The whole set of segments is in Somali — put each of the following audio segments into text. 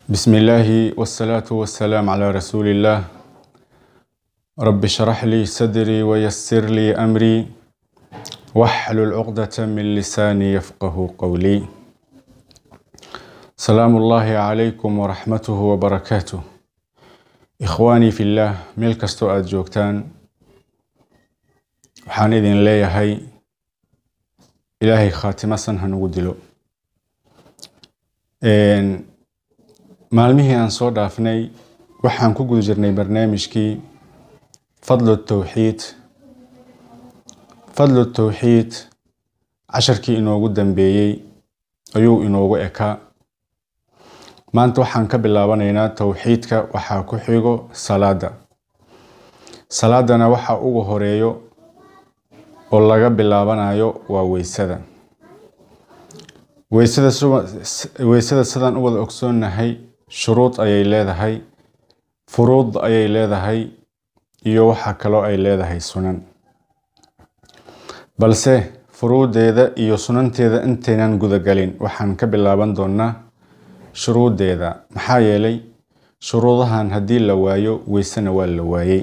بسم الله والصلاة والسلام على رسول الله رب اشرح لي صدري ويسر لي أمري واحلل عقدة من لساني يفقه قولي سلام الله عليكم ورحمته وبركاته إخواني في الله meel kastoo aada joogtaan waxaan idin leeyahay ilaahay khaatimasan hanugu dilo maalmihii aan soo dhaafnay waxaan ku guda jirnay barnaamijkii fadlu tawxiid fadlu tawxiid casharkii inoogu dambeeyey ayuu inoogu ekaa maanta waxaan ka bilaabanaynaa tawxiidka waxaa ku xigo salaada salaadana waxa ugu horeeyo oo laga bilaabanayo waa weysada weysada weysada sidaan u wada ogsoonnahay shuruud ayay leedahay furuud ayay leedahay iyo waxa kaloo ay leedahay sunan balse furuudeeda iyo sunanteeda intaynan gudagalin waxaan ka bilaaban doonaa shuruudeeda maxaa yeelay shuruudahan haddii la waayo weysena waa la waayey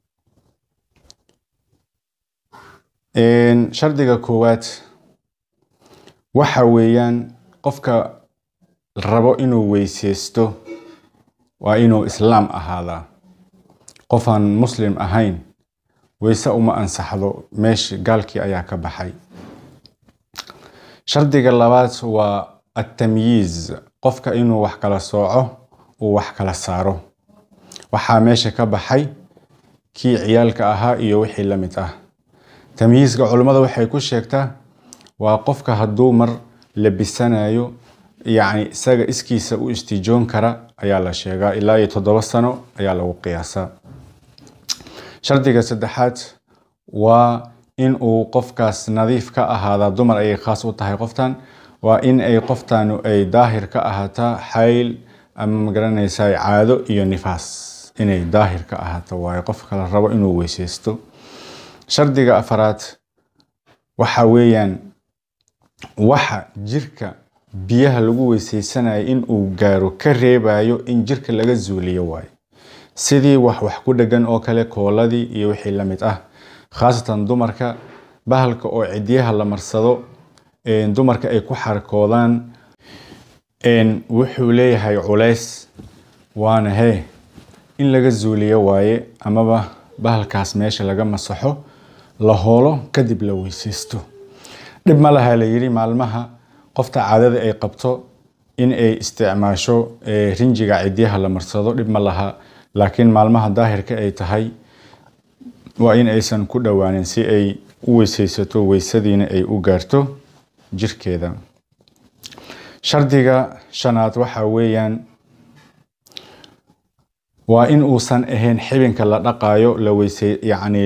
shardiga koowaad waxa weeyaan qofka rabo inuu weyseysto waa inuu islaam ahaadaa qofaan muslim ahayn weyse uma ansaxdo meesha gaalkii ayaa ka baxay shardiga labaad waa attamyiiz qofka inuu wax kala sooco uu wax kala saaro waxaa meesha ka baxay kii ciyaalka ahaa iyo wixii la mid ah tamyiiska culimmada waxay ku sheegtaa waa qofka hadduu mar labisanayo yacni isaga iskiisa u istijoon kara ayaa la sheegaa ilaa iyo toddoba sano ayaa lagu qiyaasaa shardiga saddexaad waa in uu qofkaas nadiif ka ahaadaa dumar ayay khaas u tahay qoftan waa in ay qoftaanu ay daahir ka ahaataa xayl ama magaranaysaa caado iyo nifaas inay daahir ka ahaato waayo qofka la rabo inuu weyseysto shardiga afaraad waxa weeyaan waxa jirka biyaha lagu weyseysanayo in uu gaaro ka reebayo in jirka laga zuuliyo waayo sidii wax wax ku dhegan oo kale kooladii iyo wixii la mid ah khaasatan dumarka bahalka oo cidyaha la marsado dumarka ay ku xarkoodaan wuxuu leeyahay culays waana hee in laga zuuliyo waaye amaba bahalkaas meesha laga masaxo la hoolo kadib la weyseysto dhib ma laha la yidhi maalmaha qofta caadada ay qabto in ay isticmaasho rinjiga cidyaha la marsado dhib ma laha laakiin maalmaha daahirka ay tahay waa in aysan ku dhowaanin si ay u weyseysato weysadiina ay u gaarto jirkeeda shardiga shanaad waxa weeyaan waa in uusan ahayn xibinka la dhaqaayo la weyse yacni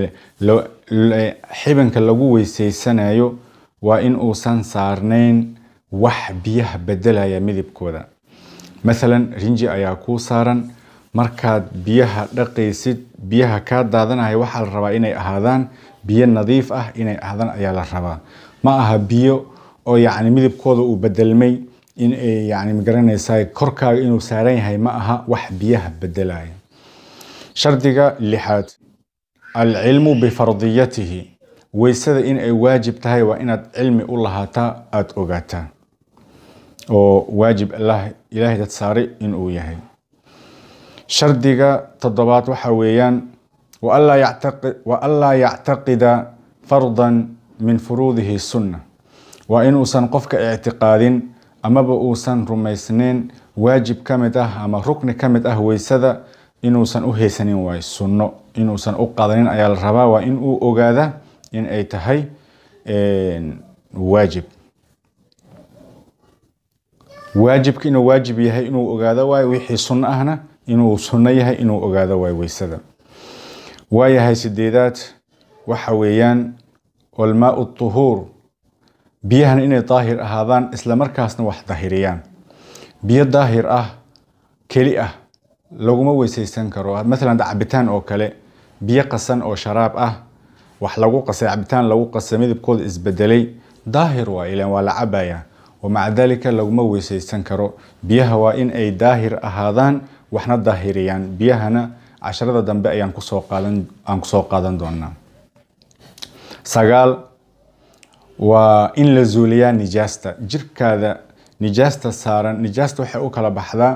xibinka lagu weyseysanayo waa in uusan saarnayn wax biyaha bedelaya midibkooda mathalan rinji ayaa kuu saaran markaad biyaha dhaqaysid biyaha kaa daadanaya waxaa la rabaa inay ahaadaan biyo nadiif ah inay ahaadaan ayaa la rabaa ma aha biyo oo yacni midibkooda uu bedelmay in ay yani magaranaysaa korkaaga inuu saaran yahay ma aha wax biyaha bedelaya shardiga lixaad alcilmu bifardiyatihi weysada in ay waajib tahay waa inaad cilmi u lahaataa aada ogaataa oo waajib ilaahay dad saaray inuu yahay shardiga toddobaad waxa weeyaan wa anlaa yactaqida fardan min furuudihi sunna waa inuusan qofka ictiqaadin amaba uusan rumaysnayn waajib ka mid ah ama rukni ka mid ah weysada inuusan u haysanin waayo sunno inuusan u qadanin ayaa la rabaa waa in uu ogaada in ay tahay waajib waajibka inuu waajib yahay inuu ogaado waayo wixii sunno ahna inuu sunno yahay inuu ogaado waayo weysada waayahay sideedaad waxa weeyaan walmaau tuhuur biyahana inay daahir ahaadaan isla markaasna wax dahiriyaan biyo daahir ah keli ah laguma weyseysan karo mathalan cabitaan oo kale biyo qasan oo sharaab ah wax lagu qasay cabitaan lagu qasay midabkooda isbedelay daahir waa ilan waa la cabaya wamaca dalika laguma weysaysan karo biyaha waa in ay daahir ahaadaan waxna daahiriyaan biyahana casharada dambe ayaan kusoo qaadan aan kusoo qaadan doonaa sagaal waa in la zuuliyaa nijaasta jirkaada nijaasta saaran nijaasta waxay u kala baxdaa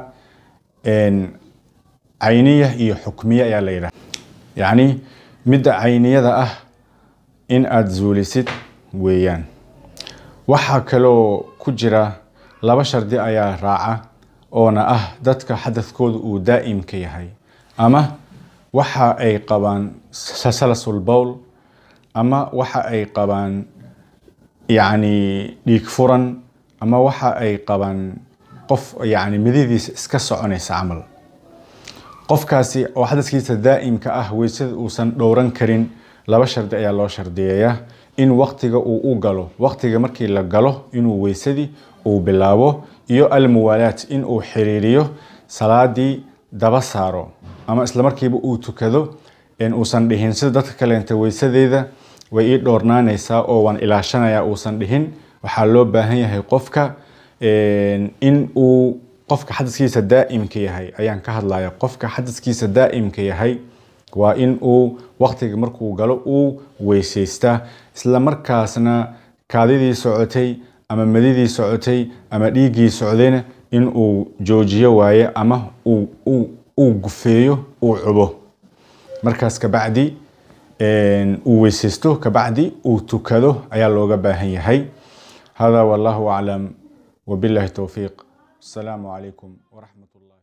cayniya iyo xukmiye ayaa la yidhaha yacni midda cayniyada ah in aada zuulisid weeyaan waxaa kaloo ku jira laba shardi ayaa raaca oona ah dadka xadadkooda uu daa'imka yahay ama waxa ay qabaan salasul bowl ama waxa ay qabaan yacni dhiig furan ama waxa ay qabaan qof yacni mididiisa iska soconaysa camal qofkaasi oo xadadkiisa daa'imka ah weysada uusan dhowran karin laba shardi ayaa loo shardiyeeyaa in waqtiga uu u galo waqtiga markii la galo inuu weysadii uu bilaabo iyo almuwaalaat in uu xiriiriyo salaadii daba saaro ama islamarkiiba uu tukado uusan dhihin sida dadka kaleenta weysadeeda way ii dhoornaanaysaa oo waan ilaashanayaa uusan dhihin waxaa loo baahan yahay qofka in uu qofka xadaskiisa daa'imka yahay ayaan ka hadlaya qofka xadaskiisa daa'imka yahay waa in uu waqtiga markuu galo uu weysaystaa isla markaasna kaadidii socotay ama madidii socotay ama dhiiggii socdayna in uu joojiyo waaye ama uu gufeeyo uu cubo markaas kabacdi uu weysaysto kabacdi uu tukado ayaa looga baahan yahay hada wallahu aclam wabillahi towfiiq asalaamu calaykum waraxmat ullah